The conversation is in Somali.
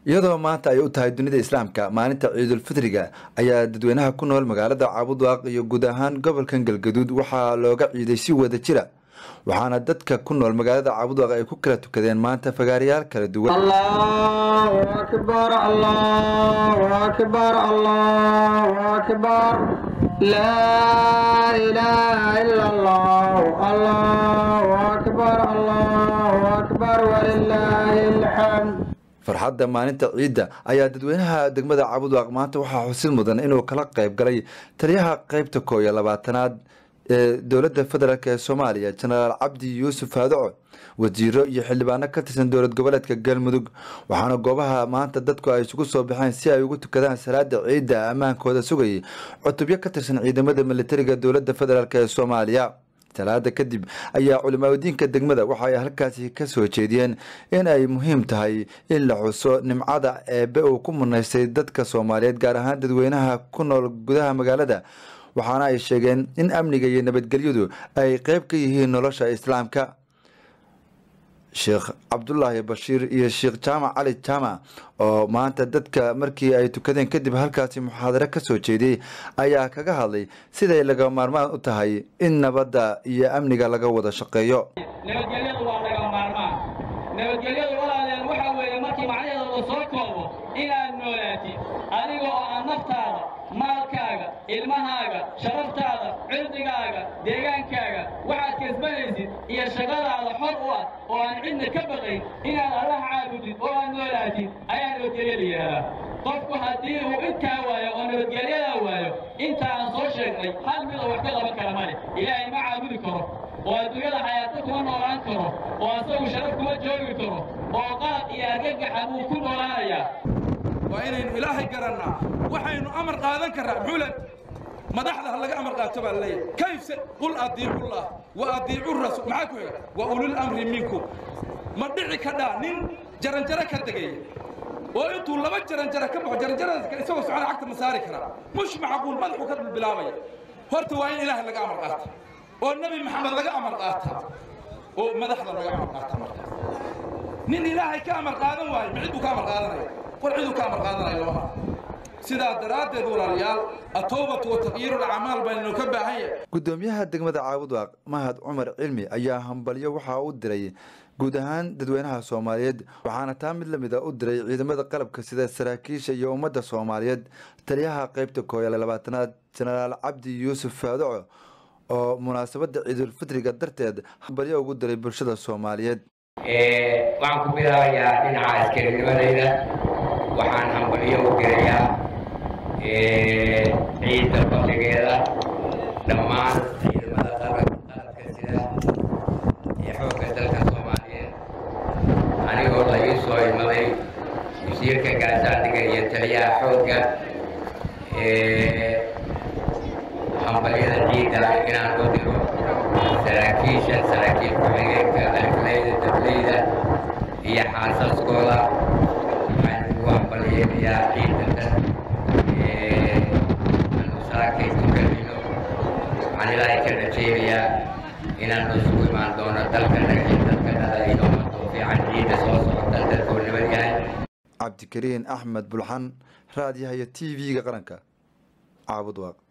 iyadoo maanta ay u tahay dunida islaamka maalinta ciidulfitriga ayaa dadweynaha ku nool magaalada caabudwaaq iyo guud ahaan gobolkan galgaduud waxaa looga ciiday si wada jira waxaana dadka ku nool magaalada caabudwaaq ay ku kala tukadeen maanta fagaarayaal kala duwan allahu akbar allahu akbar allahu akbar laa ilaaha ila allah allahu akbar allahu akbar walilaahi alxamd farxadda maalinta ciidda ayaa dadweynaha degmada caabudwaaq maanta waxaa xusid mudan inuu kala qayb galay taliyaha qeybta koo iyo labaatanaad ee dowladda federaalk ee soomaaliya jenaraal cabdi yuusuf faadaco wasiiro iyo xildhibaano ka tirsan dowlad goboleedka galmudug waxaana goobaha maanta dadku ay isugu soo baxeen si ay ugu tukadaan salaada ciidda ammaankooda sugayay cutubyo ka tirsan ciidamada militariga dowladda federaalk ee soomaaliya talaada kadib ayaa culimaaadiinka degmada waxa ay halkaasi ka soo jeediyeen in ay muhiim tahay in la xuso nimcada eebbe uu ku munaystay dadka soomaaliyeed gaar ahaan dadweynaha ku nool gudaha magaalada waxaana ay sheegeen in amniga iyo nabadgelyadu ay qeyb ka yihiin nolosha islaamka sheekh cabdulaahi bashiir iyo sheekh jaamac cali jaamac oo maanta dadka markii ay tukadeen kadib halkaasi muxaadaro ka soo jeediyey ayaa kaga hadlay siday laga maarmaan u tahay in nabadda iyo amniga laga wada shaqeeyo nabadgelyadu waa laga maarmaan nabadgelyadu walaaleen waxa weeye markii macnaheeda la soo koobo inaad noolaatid adiga oo aan naftaada maalkaaga ilmahaaga sharaftaada cirdigaaga deegaankaaga waxaad kasbanaysid iyo shaqadaada xor u ah oo aan cidna ka baqayn inaad allah caabudid oo aad noolaatid ayaa nabadgelyo la yidhahdaa qofku haddii uu intaa waayo oo nabadgelyadaa waayo inta aan soo sheegnay hal midoo wax ka qaban kara male ilaahay ma caabudi karo oo adduunyada xayaato kuma noolaan karo oo asagu sharaf kuma joogi karo oo qaad iyo argagaxa buu ku noolaanayaa waa inaynu ilaahay garannaa waxaynu amar qaadan karraa xulan madaxda ha laga amar qaato baa leeyahay kayfse qul adiicullah wa adiicu rasuul maxaa ku xiga wa ulul amri minkum ma dhici kadhaa nin jaranjaro ka degaya oo intuu laba jaranjaro ka baxo jaranjarada isagoo socona cagta ma saari karaa mush macquul madaxuu ka dulbilaabaya horta waa in ilaahay laga amar qaata oo nebi maxamed laga amar qaata oo madaxda laga amar qaata markaas nin ilaahay ka amar qaadan waayo ma cid buu ka amar qaadanaya war ciduu ka amar qaadanaya lama sidaa daraaddeed walaalayaal atowbatu wa taqyiiru lacmaal baynu ka baahan yahay gudoomiyaha degmada caabudwaaq mahad cumar cilmi ayaa hambalyo waxaa u diray guud ahaan dadweynaha soomaaliyeed waxaana taa mid lamid a u diray ciidamada qalabka sida saraakiisha iyo ummadda soomaaliyeed taliyaha qeybta kooyale labaatanaad jenaraal cabdi yuusuf faadaco oo munaasabadda ciidulfitriga darteed hambalyo ugu diray bulshada soomaaliyeed waxaan ku bilaabayaa dhinaca askarinimadayda waxaan hambalyo u dirayaa ciidda fadligeeda dhammaan ciidamada qalabka sida iyo xoogga dalka soomaaliyeed anigoo la ii soo imaday wasiirka gaasaandhiga iyo taliyaha xoogga hambalyada ciidda inaan u diro saraakiisha saraakiil ku-xigeenka alifleyda dableyda iyo xaasaskooda waxaan ugu hambalyeelayaa ciidada aanu saakay tukanayno waxaan ilaahay ka rajaynayaa inaanu isugu imaan doono dalkana iyo dalkanada iyo ummadoo fiican ciidda soo socota dalkoo nabad yahay cabdikariin axmed bulxan raadiyaha iyo t v-ga qaranka caabudwaaq